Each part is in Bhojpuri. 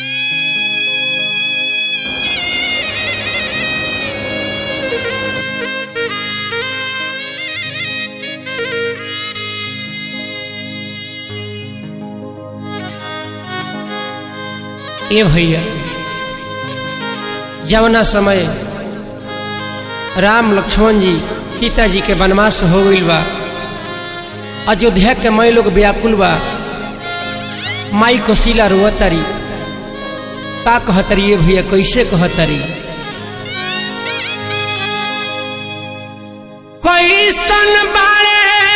ए भैया जवना समय राम लक्ष्मण जी सीता जी के वनवास हो गईल बा अयोध्या के मई लोग व्याकुल बा माई कोशिला रोअतारी का कहतरी ये भैया कैसे कहतरी कैसन बारे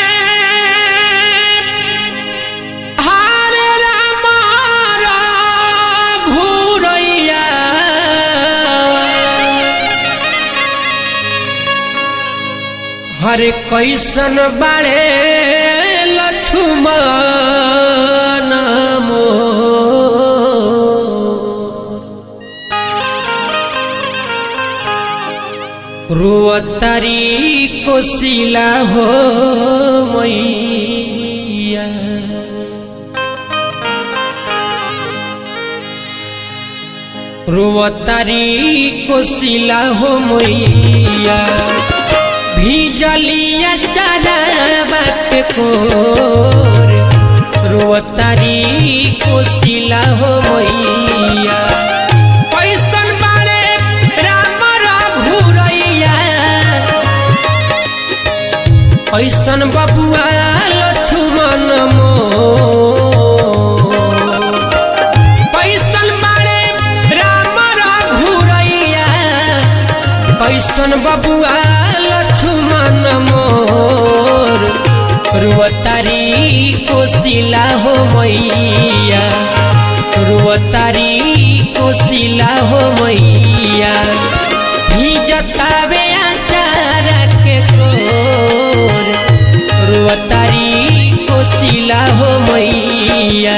हारे रामारा घूरैया हरे कैसन बारे लक्ष्मण मोर रोअतारी कोशिला हो मैया रोअतारी कोशिला हो मैया भीजलिया चरावा के कोर रोअतारी कोशिला हो मैया कैसन बारे राम रघुरैया ऐसन बबुआ लक्ष्मण मोर कैसन बारे राम रघुरैया कैसन बबुआ लक्ष्मण मोर रुअतारी कोशिला हो मैया रुअतारी कोशिला हो मैया भीजतावे आचार के कोर रुअतारी कोशिला हो मैया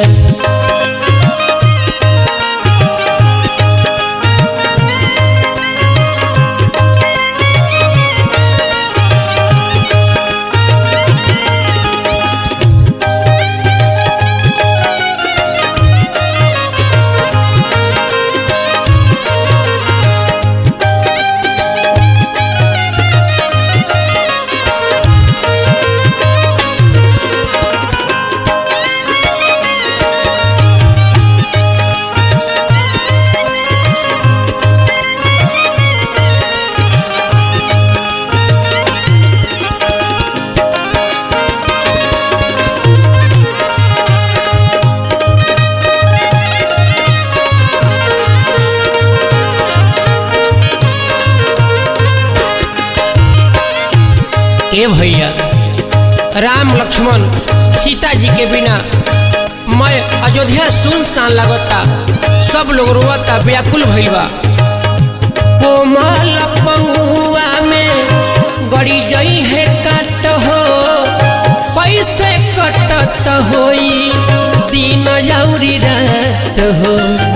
ए भैया राम लक्ष्मण सीता जी के बिना मैं अयोध्या सुनसान लगता सब लोग रोता व्याकुल भइल बा कोमल पहुआ में गड़ी जई है काट हो पैसे कटत होई दिन जौरी रात हो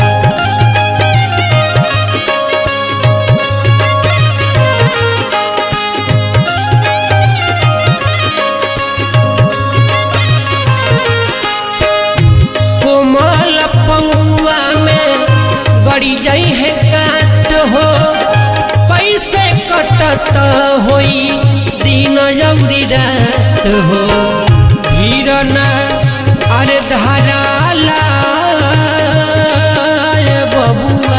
कोमल पौआ में गड़ी जाई है काट हो पैसे कटत होई दिन जौरी रात हो धीरना अरे धाराला बबुआ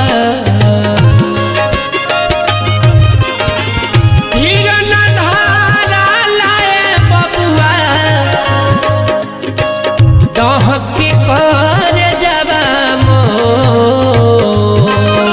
धीरना धाराला बबुआ दहके कर जबा मोर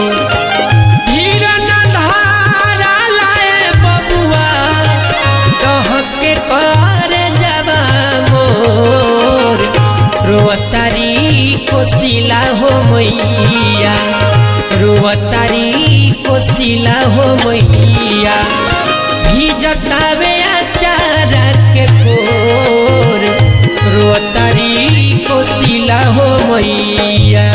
धीरन धारा लाए बबुआ दहके कर जबा मोर रोअतारी कोशिला हो मैया रोअतारी कोशिला हो मैया भीजतावे आचार के कोर रोतारी कोशिला हो मैया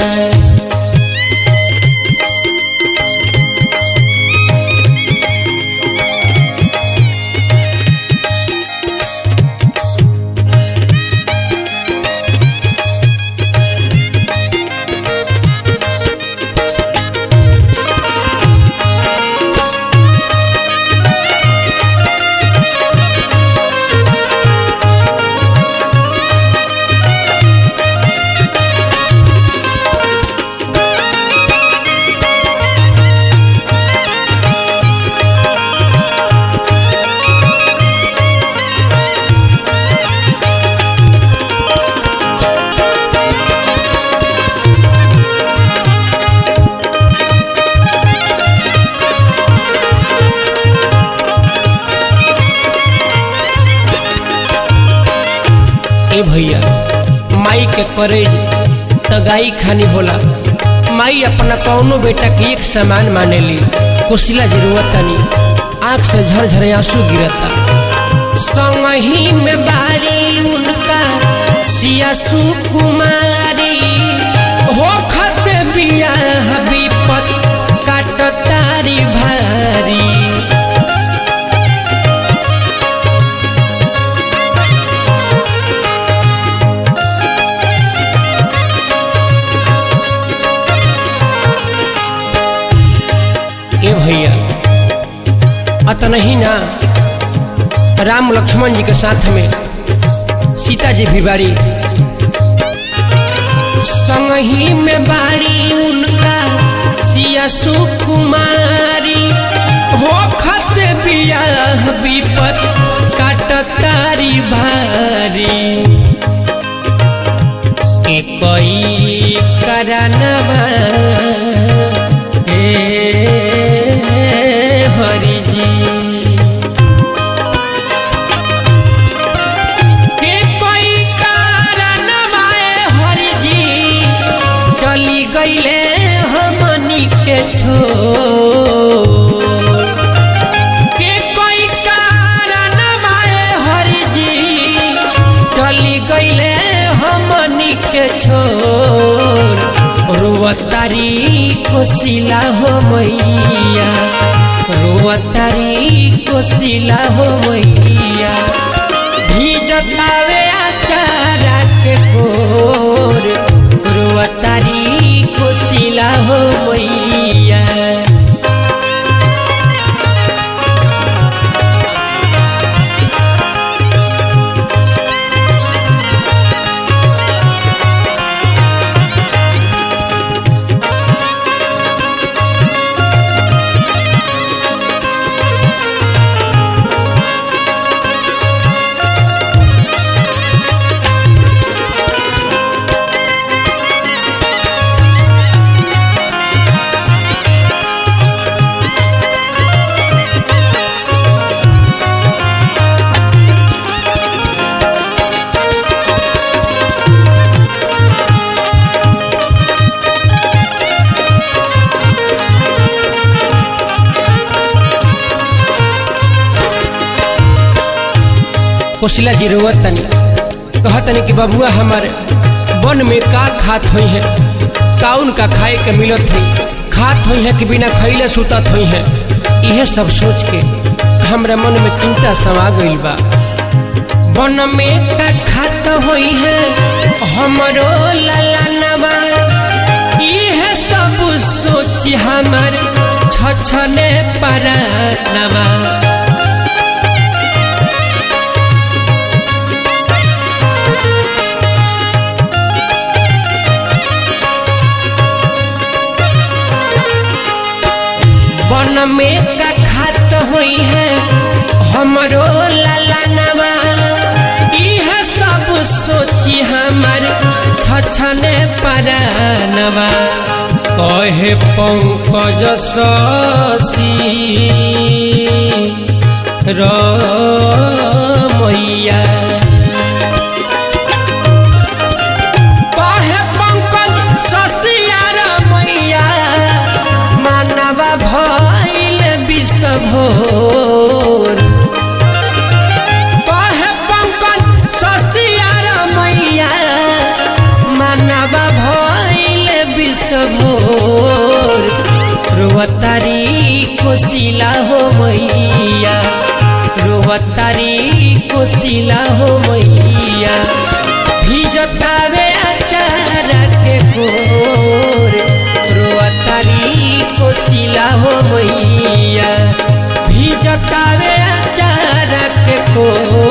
के करेज त गाई खानी होला माई अपना कौनो बेटा के एक समान मानेली कोशिला जरूरत तनी आंख से झरझर आंसू गिरता संगही में बारी उनका सिया सुकुमारी हो खत बिया विपत काट तारी भारी ए भैया अतन ही ना राम लक्ष्मण जी के साथ में सीता जी भी बारी संगही में बारी उनका सिया सुकुमारी हो खत बिया विपत काट तारी भारी कोई करनवा हे हरि जी के कोई करनवा हरि जी चली गईले हमनी के छोड़ के कोई करनवा हरि जी चली गईले हमनी के छोड़ रुवतारी कोसिला हो मैया रुवतारी कोसिला हो मैया भीजतावे आचारा के कोर रुवतारी कोसिला हो मैया कोशिला जी रोवत तनी कहत तनी कि बबुआ हमारे वन में का खात हुई है का उनका खाए के मिलत हुई खात हुई है कि बिना खैले सुतत हुई है यह सब सोच के हमरा मन में चिंता समा गईल बा वन में का खात हुई है हमरो ललनवा यह सब सोच हमर छछने परानवा वन में का खात हुई है हमरो ललनवा यह सब सोची हमर छछने परानवा कहे पंकज शशि रमैया कहे पंकज शशि रमैया मानवा भइल विश्वभोर कहे पंकज सस्तिया मैया मानवा भइल विश्वभोर रोवतारी कोशिला हो मैया रोवतारी कोशिला हो मैया भिजतावे अचार के कोर रोवतारी कोशिला हो मैया भिजतावे अचार के कोर